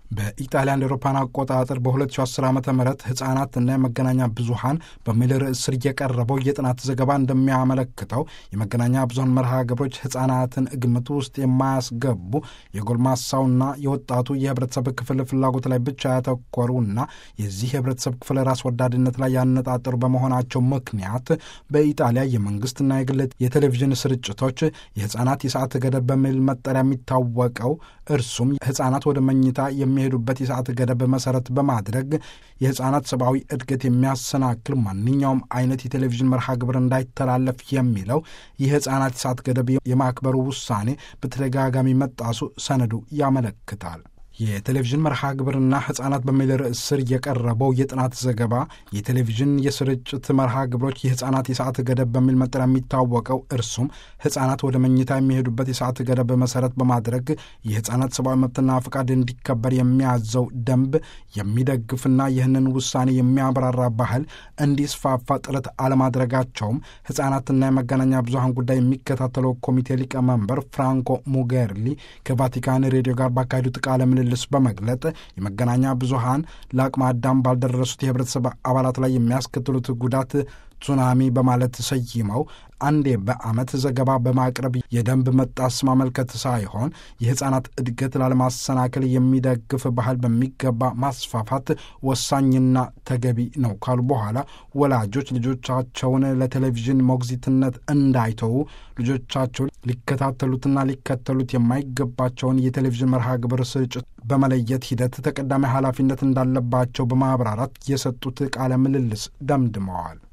በኢጣሊያ እንደ አውሮፓውያን አቆጣጠር በ2010 ዓ ም ህጻናትና የመገናኛ ብዙሀን በሚል ርዕስ ስር የቀረበው የጥናት ዘገባ እንደሚያመለክተው የመገናኛ ብዙሀን መርሃ ግብሮች ህጻናትን ግምት ውስጥ የማያስገቡ የጎልማሳውና የወጣቱ የህብረተሰብ ክፍል ፍላጎት ላይ ብቻ ያተኮሩና የዚህ የህብረተሰብ ክፍል ራስ ወዳድነት ላይ ያነጣጠሩ በመሆናቸው ምክንያት በኢጣሊያ የመንግስትና የግል የቴሌቪዥን ስርጭቶች የህጻናት የሰዓት ገደብ በሚል መጠሪያ የሚታወቀው እርሱም ህጻናት ወደ መኝታ የሚሄዱበት የሰዓት ገደብ መሰረት በማድረግ የህጻናት ሰብአዊ እድገት የሚያሰናክል ማንኛውም አይነት የቴሌቪዥን መርሃ ግብር እንዳይተላለፍ የሚለው የህጻናት የሰዓት ገደብ የማክበሩ ውሳኔ በተደጋጋሚ መጣሱ ሰነዱ ያመለክታል። የቴሌቪዥን መርሃ ግብርና ህጻናት በሚል ርዕስ ስር የቀረበው የጥናት ዘገባ የቴሌቪዥን የስርጭት መርሃ ግብሮች የህጻናት የሰዓት ገደብ በሚል መጠሪያ የሚታወቀው እርሱም ህጻናት ወደ መኝታ የሚሄዱበት የሰዓት ገደብ መሰረት በማድረግ የህጻናት ሰብአዊ መብትና ፈቃድ እንዲከበር የሚያዘው ደንብ የሚደግፍና ይህንን ውሳኔ የሚያብራራ ባህል እንዲስፋፋ ጥረት አለማድረጋቸውም ህጻናትና የመገናኛ ብዙሀን ጉዳይ የሚከታተለው ኮሚቴ ሊቀመንበር ፍራንኮ ሙጌርሊ ከቫቲካን ሬዲዮ ጋር ባካሄዱት ቃለ ምልልስ በመግለጥ የመገናኛ ብዙሀን ለአቅመ አዳም ባልደረሱት የህብረተሰብ አባላት ላይ የሚያስከትሉት ጉዳት ሱናሚ በማለት ሰይመው አንዴ በዓመት ዘገባ በማቅረብ የደንብ መጣስ ማመልከት ሳይሆን የህፃናት እድገት ላለማሰናከል የሚደግፍ ባህል በሚገባ ማስፋፋት ወሳኝና ተገቢ ነው ካሉ በኋላ ወላጆች ልጆቻቸውን ለቴሌቪዥን ሞግዚትነት እንዳይተዉ ልጆቻቸው ሊከታተሉትና ሊከተሉት የማይገባቸውን የቴሌቪዥን መርሃ ግብር ስርጭት በመለየት ሂደት ተቀዳሚ ኃላፊነት እንዳለባቸው በማብራራት የሰጡት ቃለ ምልልስ ደምድመዋል።